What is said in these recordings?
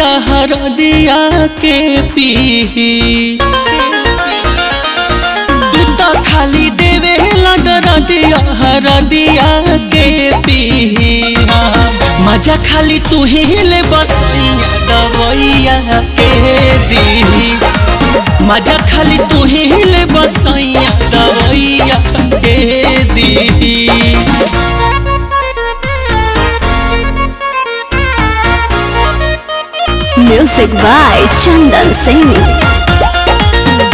दरदिया हरदिया के पीही तू तो खाली देवे ला दरदिया हरदिया के पीही हाँ, मजा खाली तू ही ले बसैया दवैया के दीही मजा खाली तू ही ले बसैया दवैया के दीही Music by Chandan Singh.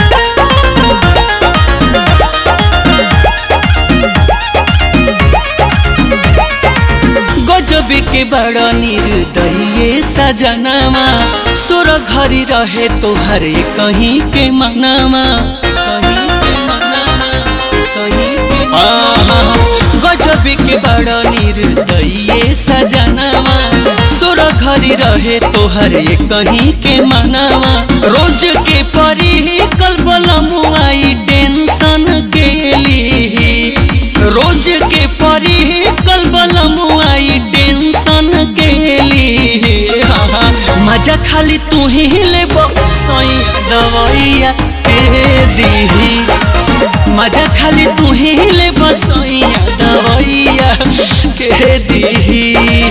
गजब के बड़ा निर्दयी सजनामा सुर घरी रहे तोहर कहीं के मनामा कहीं के मनामा, कहीं के मनामा। गजब के बड़ा निर्दयी सजनामा सुर घरी रहे तोहर कहीं के मनामा रोज के परी कल मुआई टेंशन के ली रोज के परी कल मुआई टेंशन के लिए मजा खाली तू ही ले बसैया दवैया के दीही मजा खाली तू ही ले बसैया दवैया के दीही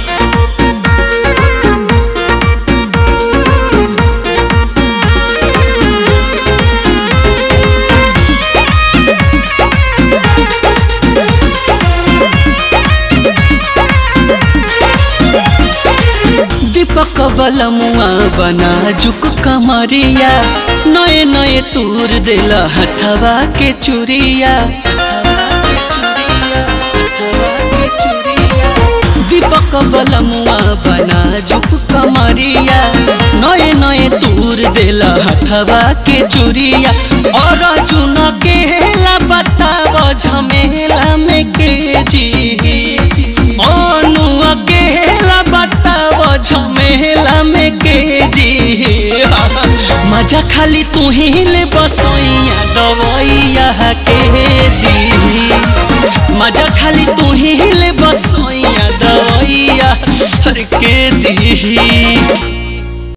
दीपक बलमुआ बना जुक कमरिया नए नए तूर दिला हथवा के चुरिया दीपक बलमुआ बना जुक कमरिया नए नए तूर दिला हथवा के चुरिया और चुन के हेला बताव झमेला में के जी अनु अकेला बताव झमेला में के जी मजा खाली तू ही ले बसैया दवैया के दी मजा खाली तू ही ले बसैया दवैया के दी